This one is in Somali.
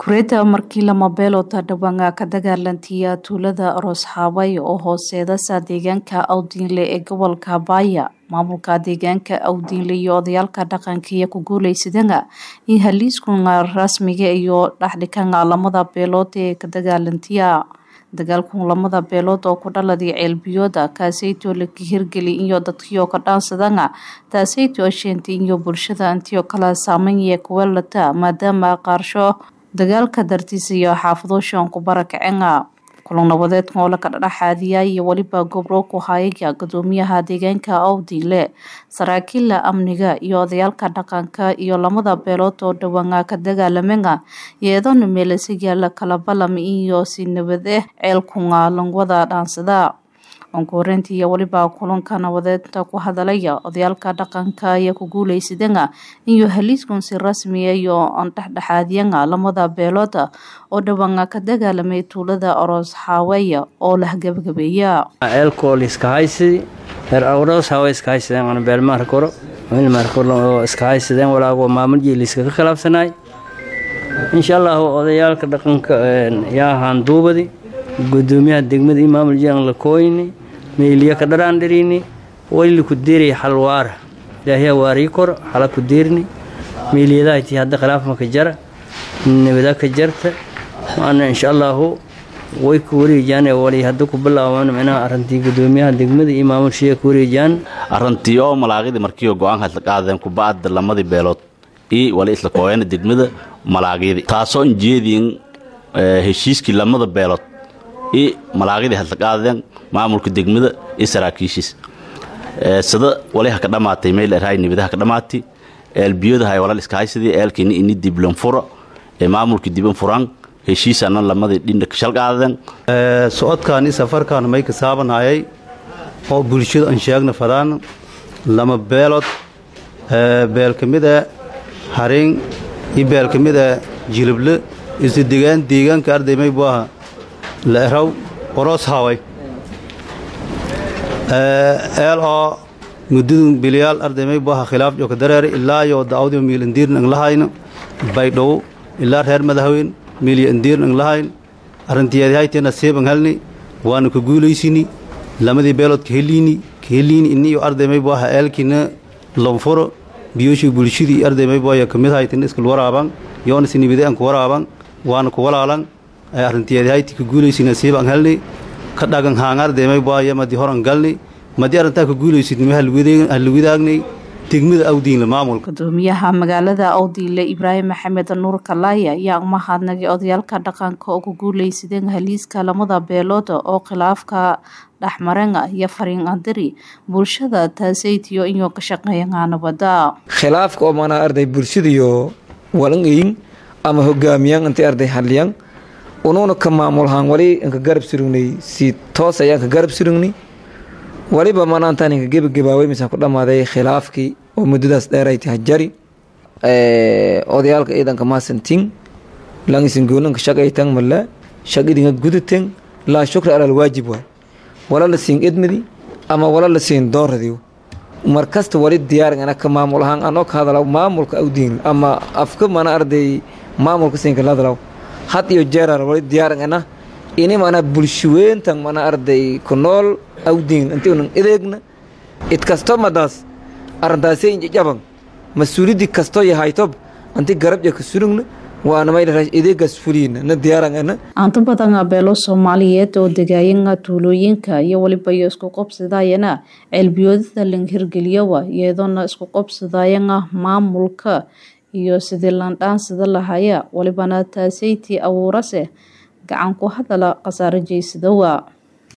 Kureta markii lama beelota dhawaan ka dagaalantiya tuulada Aroos Haaway oo hooseedasa deegaanka Awdiinle ee gobolka Baaya maamulka deegaanka Awdiinle iyo odayaalka dhaqanka ku guuleysadeen in haliiskunga rasmiga iyo dhaxdhikanga lamada beelood ee ka dagaalantiya dagaalkun lamada beelood oo ku dhaladay ceelbiyooda kaasaytoo la hirgeli iyo dadkiyo ka dhaansadanga taasaytoo sheentay iyo bulshada intiyo kala saameynaya kuwelata maadaama qaarsho dagaalka dartiisa iyo xaafado shan ku barakacenga kulan nabadeedkan oo la ka dhadhaxaadiya iyo weliba gobro ku hayaya gudoomiyaha deegaanka Awdiinle saraakiila amniga iyo odayaalka dhaqanka iyo lamada beelood oo dhawaan ka dagaalamenga iyadoo meelasiga la kala balam iyo si nabad ah ceelkunga langwada dhaansada onkoreyntii iyo weliba kulanka nabadeedka ku hadalaya odayaalka dhaqanka iyo ku guuleysadanga iyo haliiskun si rasmi ah iyo aan dhexdhexaadiyanga lamada beelood oo dhawaan ka dagaalamay tuulada Aroos Haaway oo la gabagabeeya ceelkool iska haysi heer Aroos Haaway iska haysadeen aan beel maar koro meel maar koro iska haysadeen walaago maamul jeeliska ka khilaafsanay insha Allah odayaalka dhaqanka yaa haan duubadi gudoomiyaha degmada iyo maamul jeelan la kooyni meeliya ka dharaan dhirini wayli ku diiray xalwaara ilaahay waari kor xala ku diirni meeliyada tii hadda khilaaf ma ka jara nabada ka jarta maana insha Allah way ku wareejaan wali hadda ku bilaabaan macnaha arintii gudoomiyaha degmada iyo maamul shee ku wareejaan arintii oo malaaqida markii go'aan had la qaadeen ku baad lamadii beelood ii wali isla kooyana degmada malaaqida taasoo injeedin heshiiskii lamada beelood ii malaaqidii had la qaadeen maamulka degmada iyo saraakiishiis sida waliha ka dhamaatay meel eraay nibadaha ka dhamaatay eelbiyada hay walal iska haysadii eelkini ini diblan furo ee maamulka diban furan heshiisana lamadii dhinda ka shalqaadeen socodkaani safarkaan may ka saabanayay oo bulshada aan sheegna fadaan lama beelood beel ka mid ah harin iyo beel ka mid ah jilible isu degaan deegaanka arday may buu ahaa la eraw oroos haaway eel oo muddadun biliyaal ardaymay buu ahaa khilaaf jooka dareere ilaa iyo da'awdio miil indiirna ang lahayno baydhow ilaa reer madaxweyn miilyo indiirna ang lahayn arrintiyaadihayteena seeban halni waanu ka guulaysini lamadii beelood ka heliini ka heliini inni iyo ardaymay buu ahaa eelkiina lonfuro biyooshii bulshadii ardaymay buu ayaa kamid haytina iskal waraaban yoona sinibide aan ku waraaban waana ku walaalan arrintiyaadihayti ka guulaysina seeban halni ka dhagan haangaardeemay baaya madi horan galni madi arrintaa ka guulaysid nima halwidaagnay degmada awdiinle maamulka gudoomiyaha magaalada awdiinle ibraahim maxamed nuur kalaaya ayaa umahadnagay odayaalka dhaqanka oo ku guuleysadeen haliiska lamada beelood oo khilaafka dhexmarenga iyo fariin andiri bulshada taasaytiyo inuu ka shaqeeyaa nabada khilaafka oo manaa arday bulshadiyo walangayin ama hogaamiyaan intay arday hadliyaan unuuna ka maamulhaan wali inka garab surugnay si toos ayaan ka garab surugnay waliba manaantaan inka gebagabaaway misaan ku dhammaaday khilaafkii oo muddadaas dheeray tahay jari odayaalka ciidanka maasantin langisin goonanka shaqaytan mala shaqidinga gudaten laa shukra alal waajib waay wala la siin edmadi ama wala la siin dooradiyo markasta wali diyaarin ana ka maamul ahaan anoo ka hadalaw maamulka awdiin ama afka mana arday maamulka siinka la hadalaw had iyo jeerar wali diyaaran ana ini mana bulshaweyntan mana arday ku nool awdiin intii unan ideegna id kasto madaas arrintaasay injajaban mas-uuliyadii kasto yahaytob anti garabja ka surugna waana maylaraa ideegaas fuliina na diyaaran ana aanto badan beelo soomaaliyeed oo degaayanga tuulooyinka iyo waliba iyo isku qobsadayana ceelbiyoodada lang hirgeliyowa iyadoona isku qobsadayanga maamulka iyo sidii landhaansada lahaya walibana taasaytii abuurase gacan ku hadala khasaaro jeysadowa